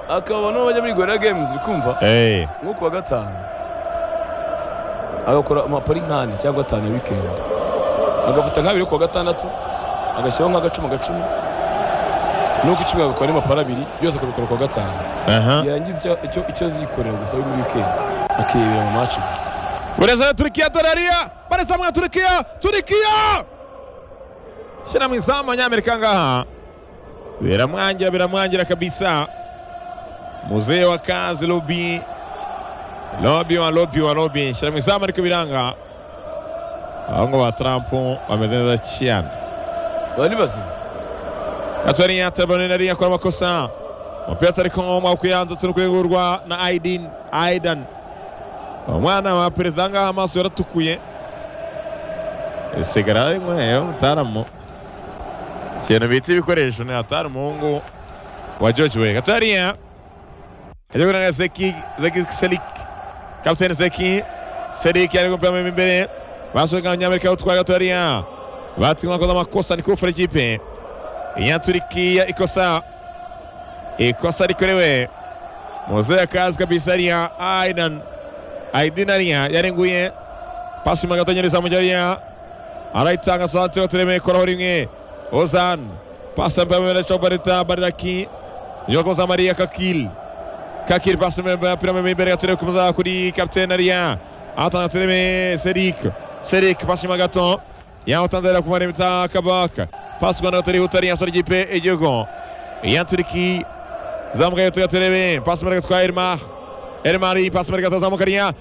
akabona uwo bajya muri gorira games uri kumva Hey. nko ku wa gatanu agakora amapari nk'ane cyangwa atanu ya wikendi agafata nk'abiri ku wa gatandatu agashyiraho nk'agacuma agacuma nuko icumi agakora n'amapari abiri byose akabikora ku wa gatanu Aha. yarangiza icyo, icyo, icyo zikorera gusa muri wikendi akirebera mu maci gusa Bureza ya Turkiya Dorariya. Bareza mwa Turkiya. Turkiya. Shira mu izamu abanyamerika ngaha. Biramwangira biramwangira kabisa. Muzee wa kazi lobi. Lobi wa lobi wa lobi. Shira mu izamu ariko biranga. Abahungu ba Trump bameze neza cyane. baba ni bazima atari yatabone nari yakora amakosa umupira atari ko mu kuyanza turi kuregurwa na Aidin Aidan umwana wa perezida ngaha amaso yaratukuye sigara ari mweyo mutaramo ikintu bita ibikoresho ni hatari umuhungu wa George Weah atariya ajya kuranga Zeki Zeki Selik kapiteni Zeki Selik yari gupira mu imbere basohoka abanyamerika batwaye atariya batinywa koza amakosa ni kufura ikipe ya Turikiya ikosa ikosa rikorewe muzehe akazi kabisa riya Aidan Aidina riya yarenguye pasi mu gatanyiriza mu jariya arayitanga sante baturemeye koraho rimwe Ozan pasi mbere mu ndetse barita baraki yoko za Maria Kakil Kakil pasi mbere ya piramide imbere gaturebe kumuza kuri capitaine riya atanga tureme Serik Serik pasi mu gato yawutanzanira ku maremita kabaka pasi u Rwanda rutari utari yasora ikipe igihugu iya Turiki zamukaye tugaterebe pasi imbere gatwaye Elmar Elmar pasi imbere gatazamuka riya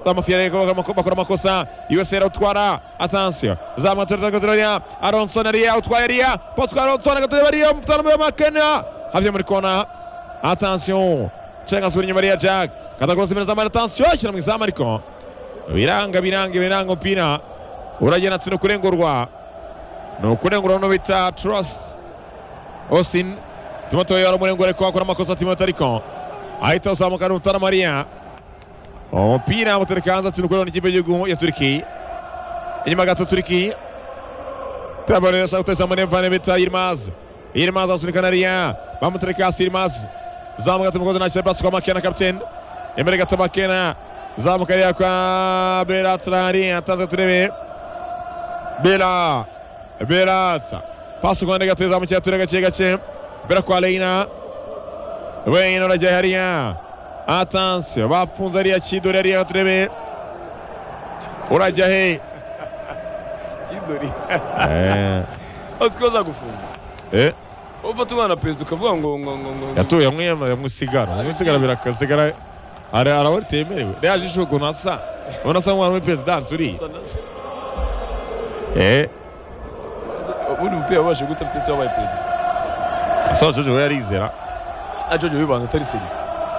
amafiyare bakora amakosa USR utwara atansiyo zamuka tureta gaterebe riya Aronson riya utwaye riya pasi kwa Aronson gaterebe riya mfutano wa Makena havyo muri kona atansiyo cenga subira inyuma riya Jack katakora subira zamara atansiyo ashyira mu izamu ariko biranga biranga biranga umupira uragenda ati ni ukurengurwa ni ukurengurwa no bita trust austin timoteyo yari umurengure ariko akora amakosa timote ariko ahita azamuka n'umutara mariya umupira muturika hanze ati ni ukurengurwa n'ikipe y'igihugu ya turiki inyuma gato turiki turabareresa guteza muri mvane bita yilmaz yilmaz asunika nariya bamuturika hasi yilmaz zamuka ati mukozi nashyira pasi kwa makena kapitene imbere gato makena zamuka ariya kwa beratrari atanze turebe Bela Berata pasi kwande gateza mu cyatura gake gake bera kwa Leina Leina urajya hariya atansiyo bafunze ariya kidori ariya turebe urajya he kidori Eh, aziko zagufunga eh, ufata umwana perezida ukavuga ngo ngo ngo ngo ngo yatuye yamwe yamusigara yamusigara birakasigara ari arabari temerewe yaje ishuko ukuntu asa ubona asa nk'umuntu muri perezidansi uriya Asa na se. Eh, ubundi umupira wabasha guta afite se wabaye perezida asoje ejo we arizera ajojo bibanza atari seri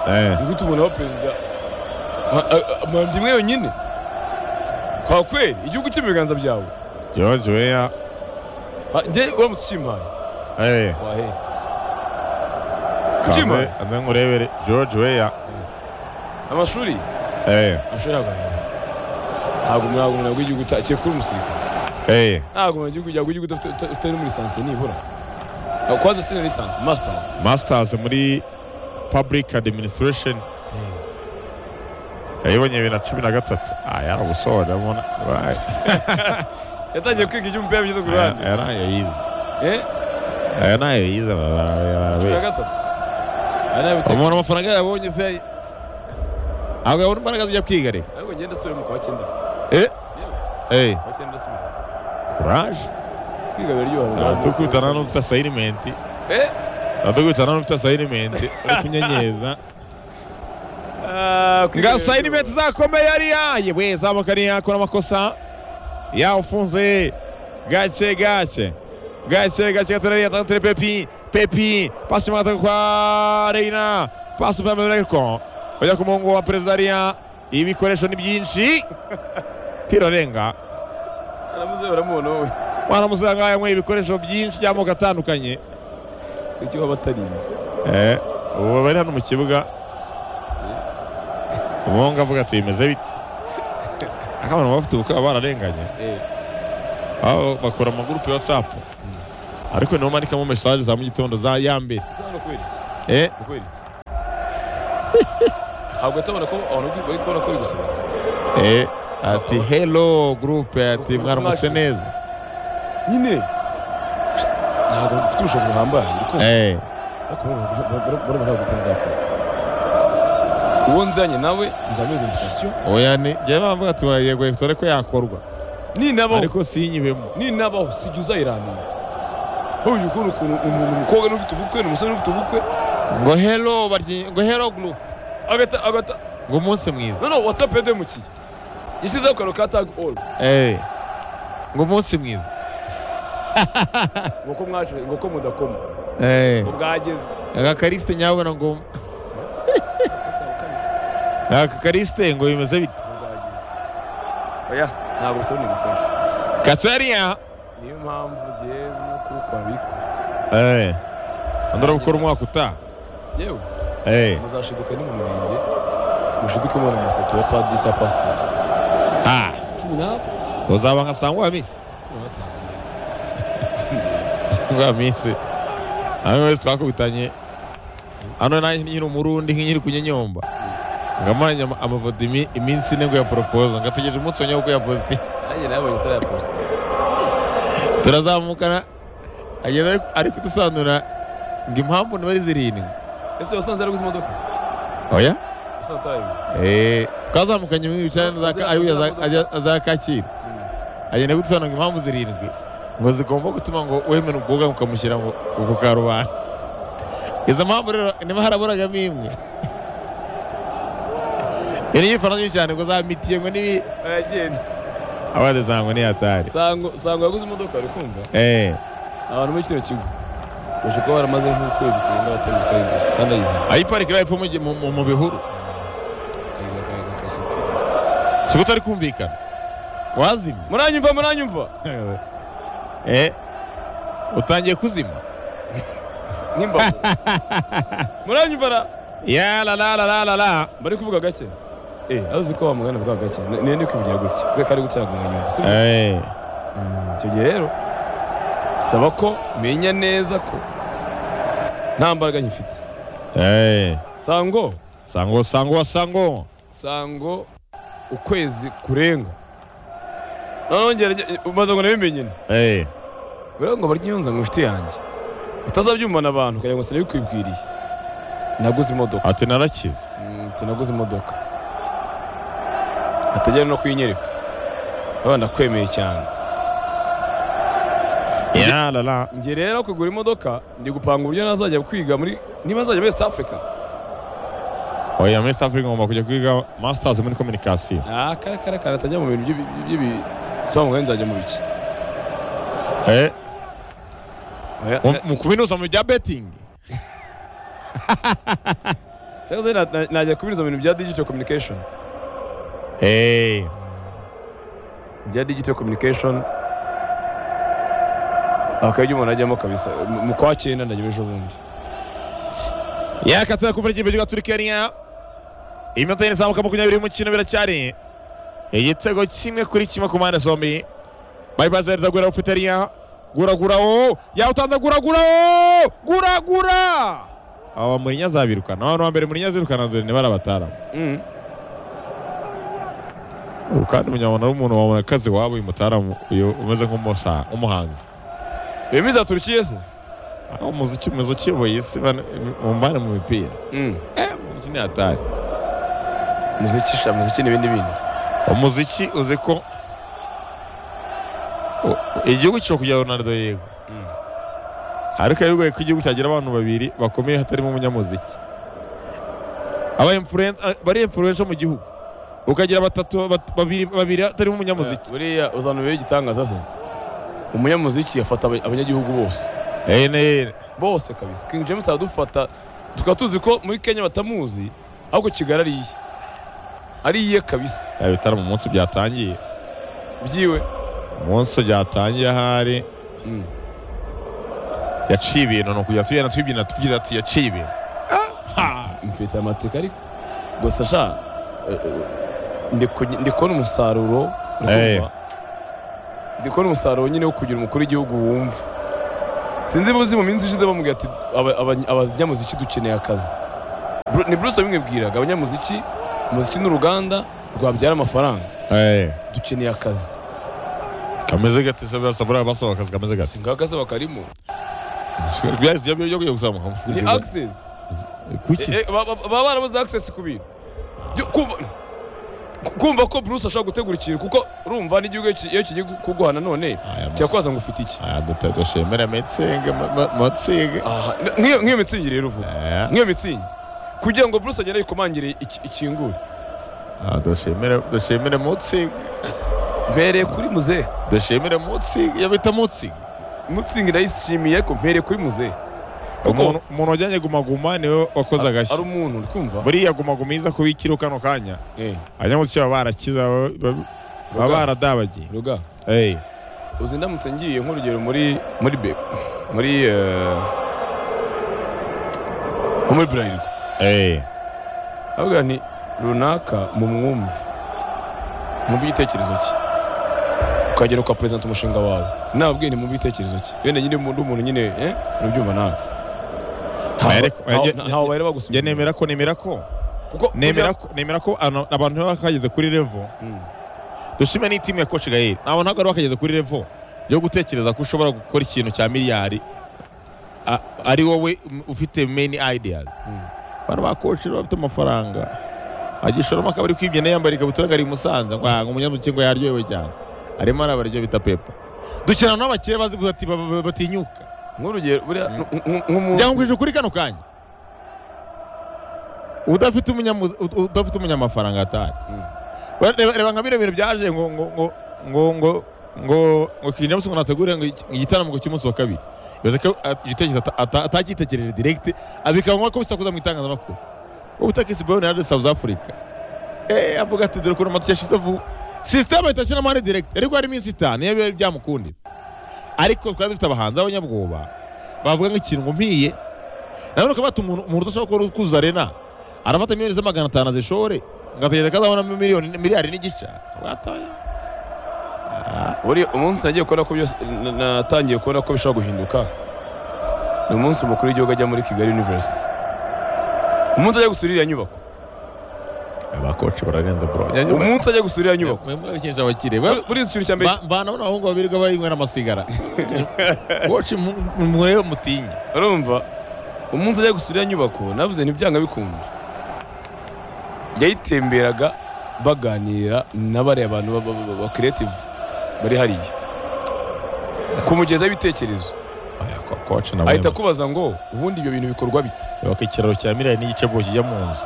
Eh, ni gute umuntu aba perezida Ma- a- a- manda imwe yonyine kwa kweli igihugu cyo mu biganza byawe George Weah Ha, njye uramutse ukimpaye eh wahera kamwe Ukimara? ane nkurebere George Weah amashuri eh amashuri ntabwo arahera ntabwo umuntu ntabwo umuntu w'igihugu utakeye kuri umusirikare eh ntabwo umuntu w'igihugu yagwa igihugu udafite- uta- utari muri lisansi nibura kwaza sina lisansi masitazi masters muri public administration yayibonye bibiri na cumi na gatatu Ah, yaramusoje abona wayi. yatangiye kwiga iby'umupira bigeze ku Aya- ruhande aya ntayo yize Eh? aya ntayo yize bara- bara- bara- cumi na bara- gatatu Aya ni ayo biteka. umuntu amafaranga yabonye se ntabwo yabona imbaraga zijya kwiga re ariko ngenda asubiramo kwa cyenda Eh, Yewe, eh, kwa cyenda asubiramo kuraje kwiga biraryoha turakubitana n'ufite asayinimenti Eh? turakubitana n'ufite asayinimenti uri kunyenyeza Ah, kwiga nga biraryoha. sayinimenti zakomeye ariya yewe zamuka ariya akora amakosa yawufunze gake gake gake gake gatorariya atanga tere pepi pepi pasi mu gataka kwa reina pasi mu gataka ariko bajya ku muhungu wa perezida ariya ibikoresho ni byinshi pira renga Baramuzi, baramubona wowe mwana musanga yanyweye ibikoresho byinshi by'amoko atandukanye kuki waba atarinzwe Eh, ubu bari hano mu kibuga umuhungu avuga ati bimeze bite akabona bafite ubukwe baba bararenganye Eh, aho bakora amagurupe ya WhatsApp ariko nibo bandikamo message za mu gitondo za ya mbere uza hano kubera iki eh Ni kubera iki ntabwo atabona ko abantu bari kubona ko biri gusohoza Eh, ati hello group ati mwaramutse neza nyine ntabwo mfite ubushobozi buhambaye ariko Eh, ariko murabona ntabwo pe nzakora uwo nzanye nawe nzameze invitation oya ni njyewe bamvuga ati yego dore ko yakorwa ninabaho ariko sinyibemo ninabaho sijya uzayiranira nk'uyu ukuntu ukuntu umuntu umukobwa n'ufite ubukwe n'umusore n'ufite ubukwe ngo hello baryi ngo hello group agata agata ngo umunsi mwiza noneho watsapu yademukiye yashyizeho akantu ka tag all Eh, ngo umunsi mwiza ngo ko mwaje ngo ko mudakoma Eh, ngo bwageze aka karisite nyabona ngo aka karisite ngo bimeze bite Ngo bwageze oya ntabwo bisaba nigufasha katariya niyo mpamvu ngewe no kubikora bikora Eh, andora gukora umwaka utaha yewe Eh, muzashiduka ni mu murenge mushiduke mubona amafoto ya padiri cya pasiteri ah cumi n'abo uzaba nka sangwa misi cumi na batanu bwa minsi hano wese twakubitanye hano nanjye nyiri umurundi nk'inyiri kunyenyomba ngamanya amavodo imi- iminsi ine ngo ya poropoza ngategereje umunsi wa nyabwo ya poziti nanjye nabonye itara ya pasiteri turazamukana agenda ari- ari kudusanura ngo impamvu ntibari zirindwi ese wasanze yaraguze imodoka oya wasanze atarayiwe Eh, twazamukanye muri bicara za Aza- ariwe aza- za kacyiru agenda kudusanura ngo impamvu zirindwi ngo zigomba gutuma ngo wemere umukobwa mukamushyira ngo ku karubanda izo mpamvu rero niba haraburagamo imwe iyo ni igifaransa nyinshi cyane ngo za mitiye ngo nibi aragenda abandi zango ni atari sango sango yaguze imodoka ari kumva eh abantu muri kino kigo baje kuba baramaze nk'ukwezi kurenga batabizi ko ayiguze kandi ayizanye ayiparikira hepfo mu gi- mu- mu- mu bihuru akayiga akayiga akashyira si ko utari kumvikana wazimye muranyumva muranyumva eh utangiye kuzima nk'imbago muranyumva ra ya la la la la la la bari kuvuga gake eh azi ko wa mugana avuga gake Ni- niyo ndi kwivugira gutya kubera ko ari gutya ngo nyumva si byo? eh Mm, icyo gihe rero bisaba ko menya neza ko nta mbaraga nyifite eh sango sango sango sango sango ukwezi kurenga noneho ngerage umaze ngo nabimenye eh buriya ngo barya inyonza ngo inshuti yanjye utazabyumvana abantu ukagira ngo sinabikwibwiriye naguze imodoka ati narakize Mm, ati naguze imodoka atajyana no kuyinyereka abana ndakwemeye cyane ya la la njye rero kugura imodoka ndi gupanga uburyo nazajya kwiga muri niba nzajya muri West Africa oya muri South Africa ngomba kujya kwiga masters muri communication ah kare kare kare atajya mu bintu by'ibi- by'ibi- sobanura nzajya mu biki eh Oya, mu- mu kubinuza mu bya betting cyangwa se na- na- najya kubiriza mu bintu bya digital communication eh bya digital communication akabyo umuntu ajyamo kabisa Mu- mu kwa cyenda ndajya ejo bundi ya katara kuva ikipe gihugu Turkiya niya iminota yine izamuka makumyabiri y'umukino biracyari igitego kimwe kuri kimwe ku mpande zombi bayibaza hereza gura ufitariya gura gura o yawutanze gura gura o gura gura aba Mourinho azabirukana abantu ba mbere Mourinho azirukana dore ni barabatara Mm. ubu kandi umunyamabanga w'umuntu wabona akazi waba uyu mutaramu uyu umeze nk'umusa- nk'umuhanzi iyo miza turukiye se aho umuziki umeze ukiyoboye isi bana- mumbane mu mipira Mm. Eh, umuziki ni hatari muziki sha muziki n'ibindi bindi umuziki uzi ko u- igihugu cyo kugira Ronaldo yego Mm. ariko bigoye ko igihugu cyagira abantu babiri bakomeye hatarimo umunyamuziki aba influence ah, bari influencer mu gihugu ukagira batatu bat- babiri babiri hatarimo umunyamuziki buriya uzanubera igitangaza se umunyamuziki yafata aba- abanyagihugu bose eh ne bose kabisa king james aradufata tukaba tuzi ko muri kenya batamuzi ahubwo kigali ari iye ari iye kabisa bitara mu munsi byatangiye byiwe umunsi byatangiye ahari Mm. yaciye ibintu ni ukujya tugenda tubyina tugira ati yaciye ibintu mfite amatsiko ariko gusa sha eh, eh, ndi ku- ndi kubona umusaruro uri Eh. kumva? ndi kubona umusaruro nyine wo kugira umukuru w'igihugu wumva sinzi buzi mu minsi ishize bamubwira ati "Aba- aba- abanyamuziki dukeneye akazi Bru- ni bruce wabimwibwiraga abanyamuziki umuziki ni uruganda rwabyara amafaranga dukeneye akazi kameze gate se basabura basaba akazi kameze gate singakazi bakarimo byahise byo byo kuzama ni access kuki Eh, eh, ba- ba- baba barabuze access ku bintu Yo, kumva ku- kumva ko bruce ashobora gutegura ikintu kuko urumva n'igihugu iyo ki- iyo kigiye kuguha nanone Aya ma- kirakubaza ngo ufite iki aya dutatu shemera metsinga matsinga Aha, n- nk'iyo nk'iyo mitsingi rero uvuga nk'iyo mitsingi kugira ngo bruce agende yikomangire iki- ikingure dushimire dushimire mutsinga mpereye kuri muzehe dushimire mutsinga yabita mutsinga mutsingi ndayishimiye ko mpereye kuri muzehe Kuko- umuntu umuntu wajyanye gumaguma niwe wakoze agashya ari umuntu uri kumva buriya gumaguma iza kuba ikiriho kano kanya Eh, abanyamutsi baba barakiza baba- baba- baba baradabagiye ruga Eh, uzi ndamutse ngiye nk'urugero muri muri be muri eh, nko muri burarirwa eh, avuga nti runaka mu mwumve mwumve igitekerezo cye ukagera ukaperezanta umushinga wawe nababwiye nti mwumve igitekerezo cye wenda nyine undi muntu nyine eh, urabyumva nawe Oya, reka- oya, Ntaho- jye- nta- ntaho bari njye bagusubiza nemera ko nemera ko kuko nemera ko nemera ko ano- abantu nibo bakageze kuri revo Mm. dushime n'itimu ya koci gaheri ntabwo ntabwo ari bakageze kuri revo yo gutekereza ko ushobora gukora ikintu cya miliyari a- ari wowe m- ufite meni ideas Mm. abantu ba koci baba bafite amafaranga agishoramo akaba ari kwibye nayo yambaye ikabutura ngo ari i musanze ngo hanga umunyamuki ngo yaryohewe cyane arimo arabara ibyo bita pepa dukina n'abakire bazi gusa ati ba- ba- batinyuka nk'urugero buriya Mm. nk- nk- nk'umunsi byangwije kuri kano kanya udafite umunyamu- ud- udafite umunyamafaranga atari Mm. Ba- reba reba nka bino bintu byaje ngo ngo ngo ngo ngo ngo ngo kinyamusi ngo nategure ngo iki- igitaramo ngo cy'umunsi wa kabiri bivuze ko a- igitekerezo ata- ata- atacyitekereje direct abikaba ngombwa ko bisakuza mu itangazamakuru wowe utakisi boyone yari South Africa eh avuga ati dore ukuntu amatuki yashize vuba sisiteme ahita ashyiramo ari direct ariko hari iminsi itanu iyo biba byamukundira ariko twari dufite abahanzi b'abanyabwoba bavuga nk'ikintu ngo mpiye nawe ukabata umuntu umuntu udashobora kuzuza arena arafata miliyoni za magana atanu azishore ngategereza ko azabona miliyoni miliyari n'igice watoya Ah, buriya umunsi nagiye kubona ko byose na- natangiye kubona ko bishobora guhinduka ni umunsi umukuru w'igihugu ajya muri kigali university umunsi ajya gusura iriya nyubako abakoci bararenze bro umunsi ajya gusura iriya nyubako mwabikinisha abakire Ba- buri inzu ikintu cya mbere ba- bana bano abahungu babiri bayinywa amasigara koci murebe mutinye urumva umunsi ajya gusura iriya nyubako navuze ntibyanga bikunda yayitemberaga baganira n'abariya bantu ba- ba- ba- ba creative bari hariya kumugezaho ibitekerezo koci nawe ahita akubaza ngo ubundi ibyo bintu bikorwa bite baka ikiraro cya miliyari n'igice bwo kijya mu nzu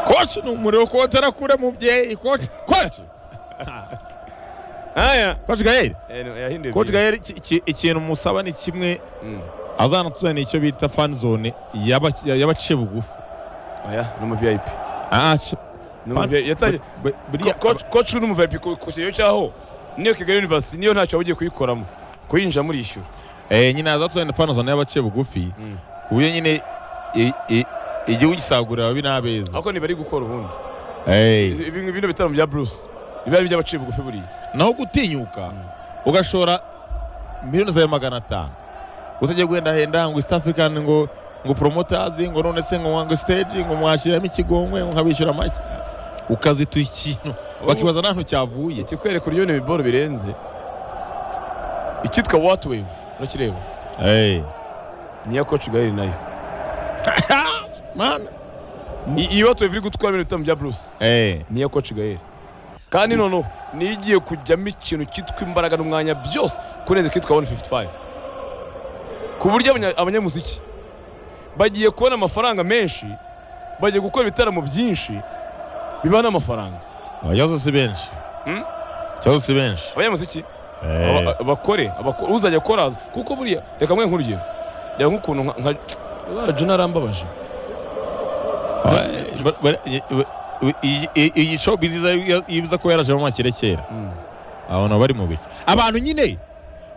koci ni umuriro koci arakure mubyeyi koci koci aya koci gaheri yahinduye koci gaheri iki- iki- ikintu musaba ni kimwe Mm. azanatuzanira icyo bita fan zone y'aba- y'abaciye bugufi oya ni umu vip Ah, c- Ni umu VIP. yatangiye bu- buriya Coach- coach ni umu vip ku ku kigero cyaho niyo kigali university niyo ntacyo waba ugiye kuyikoramo kuyinjiramo urishyura Eh, nyine azatuzanira fan zone y'abaciye bugufi Mm. ku buryo nyine i- i- igihugu gisagurira ababi n'abeza ariko ntibari gukora ubundi Eh, Izi- ibi bino bitaramo bya bruce biba ari iby'abaciye bugufi buriya naho gutinyuka Mm. ugashora miliyoni zawe magana atanu utagiye guhenda henda ngo east african ngo ngo promoters ngo none se ngo ngo stage ngo mwashyiramo ikigongwe ngo nkabishyura make ukazita ikintu bakibaza nta ntu cyavuye ikikwereka uryoheye ibiboro birenze icyitwa what wave urakireba Eh. niya coach gaheri nayo Man. I- iyi what wave iri gutwara bino bitaramo bya bruce Eh. niya coach gaheri kandi noneho niyo igiye kujyamo ikintu cyitwa imbaraga n'umwanya byose kurenza ikitwa 155 ku buryo abanya- abanyamuziki bagiye kubona amafaranga menshi bagiye gukora ibitaramo byinshi bibaha n'amafaranga Abayobozi si benshi Hmm? ikibazo si benshi abanyamuziki Eh. aba- bakore abako- uzajya koraza kuko buriya reka mwe nk'urugero reba nk'ukuntu nka- nka Wa juna arambabaje Ba- ba- ba- i- i- i- iyi show biziza yibuza ko yarajemo amakire kera Mm. abona bari mu bice abantu nyine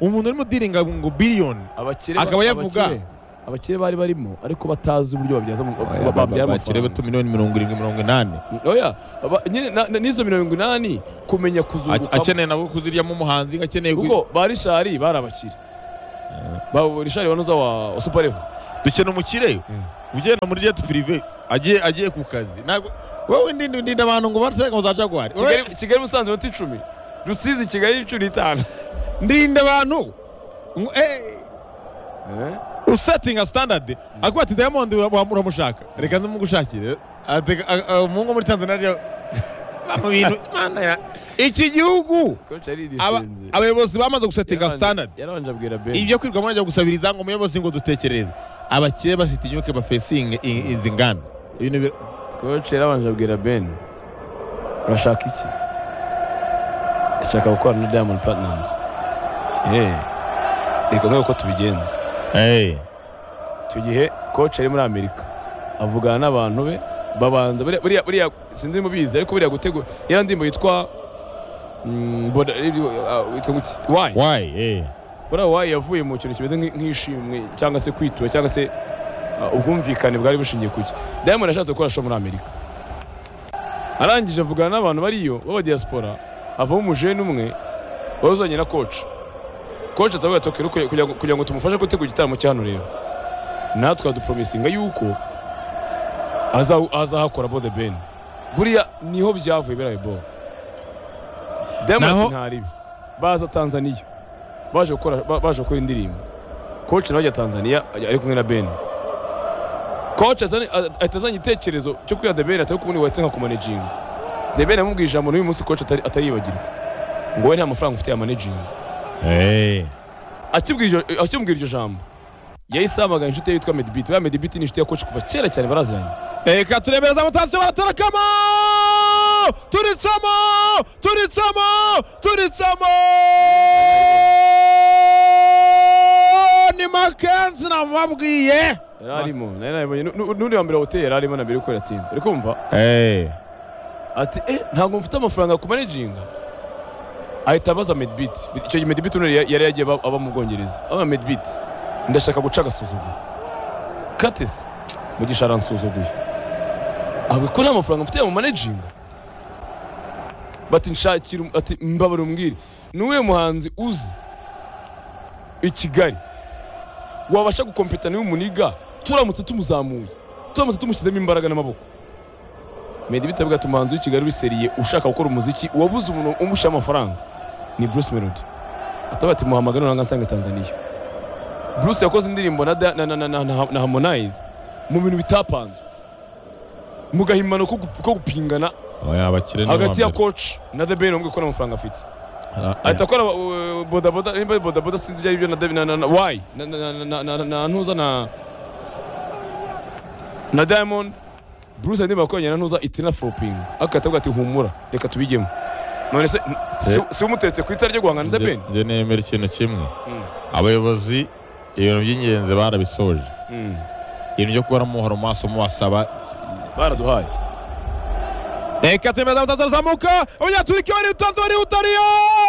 umuntu urimo udiringa ngo biliyoni abakire ba- Akaba yavuga. abakire- abakire bari barimo ariko batazi uburyo babyaza mu- babyara bakire amafaranga bato miliyoni mirongo irindwi mirongo inani oya aba- nyine na- na- n'izo mirongo inani kumenya Ake- kuzunguka akeneye nabo kuziryamo umuhanzi akeneye gu- kuko ba rishari bari abakire ba rishari wanoza wa wa super level dukena umukire Mm. ugenda muri jet prive agiye agiye ku kazi ntabwo wowe ndinde ndinde abantu ngo bateka ngo za jaguar Wowe Kigali- kigali musanze iminota icumi rusizi kigali inshuro itanu ndinde abantu ngo eh Eh? usetting a standard akuba ati diamond wa- uramushaka reka nzimugushakire Ateka- a- a- umuhungu wo muri tanzania rero- mu bintu Mana ya- iki gihugu Coach aridisinze. aba- abayobozi bamaze gusetinga Yarabanje- standard yarabanje abwira Ben. ibyo kwirirwa murajya gusabiriza ngo umuyobozi ngo dutekereze abakire basitinyuke bafesinge i- izi nganda Ibintu bi- Coach yarabanje abwira ben urashaka iki ndashaka gukorana na diamond platnumz Eh, reka nawe uko tubigenza Eh. icyo gihe coach ari muri amerika avugana n'abantu be babanza buriya- buriya buriya sinzi mubizi ariko buriya gutegura yari ndirimbo yitwa mm, boda- eh, ah, witwa ngo iki? Why? why eh buriya wayi yavuye mu kintu kimeze nk'i- nk'ishimwe cyangwa se kwitura cyangwa se uh, ubwumvikane bwari bushingiye ku ki diamond yashatse gukora show muri amerika arangije avugana n'abantu bariyo b'abadiyaspora havamo umujeni umwe wari uzanye na koci koci atavuga ati "Okay, kugira ngo- kugira ngo tumufashe gutegura igitaramo cya hano rero natwe adupromisinga yuko aza- azahakora bode ben buriya niho byavuye biriya bo diamond Naho- ati ntaribi baza tanzaniya baje gukora ba- baje gukora indirimbo koci nawe ajya tanzaniya ajya- ari kumwe na ben koci ahita azanye igitekerezo cyo kwiha the ben atari kumwubatse nka kumanejinga the ben yamubwiye ijambo n'uyu munsi koci atari- ataribagirwa ngo we nta mafaranga ufite ya manejinga eh akibwira iryo- akimubwira iryo jambo yahise ahamagara inshuti ye yitwa medibit buriya medibit ni inshuti ya koci kuva kera cyane baraziranye reka turebere za mutasi baratarakamo turitsamo turitsamo turitsamo ni makenzi namubabwiye yari arimo nari nabibonye Nu- n'uri wa mbere hoteli yari arimo na mbere yuko yatsinda uri kumva ati eh ntabwo mfite amafaranga ku manejinga ahita abaza medibit icyo gihe medibit none ya- yari yagiye aba- aba mu bwongereza aba medibit ndashaka guca agasuzuguro katesi mugisha aransuzuguye ahubwo ko nta mafaranga mfite mu manejinga bati nshakira um- ati mbabara umbwire ni uwuhe muhanzi uzi i kigali wabasha gukompetana n'umuniga turamutse tumuzamuye turamutse tumushyizemo imbaraga n'amaboko Meddy bitavuga ati umuhanzi w'i Kigali wiseriye ushaka gukora umuziki wabuze umuntu umushyira amafaranga ni Bruce Melody ataba ati muhamagara nanga nsanga Tanzania Bruce yakoze indirimbo na, Da- na, na, na, na, na, na Harmonize mu bintu bitapanzwe mu gahimano ko gu- ko gupingana abakire hagati ya coach na The Ben umwe ko amafaranga afite ahita akora uh, bodaboda nimba ari bodaboda sinzi ibyo ari byo na David- na na na why na na na na na- na ntuza na na Diamond Bruce Andy bakoranye na ntuza itina flopping akata avuga ati humura reka tubijyemo none se n- si- si umuteretse ku itara ryo guhangana na The Ben njye nemera ikintu kimwe Mm. abayobozi ibintu by'ingenzi barabisoje Mm. ibintu byo kubona muhora mu maso muwasaba baraduhaye reka turebere za mutasi arazamuka abanyaturiki bari utanze bari utariyo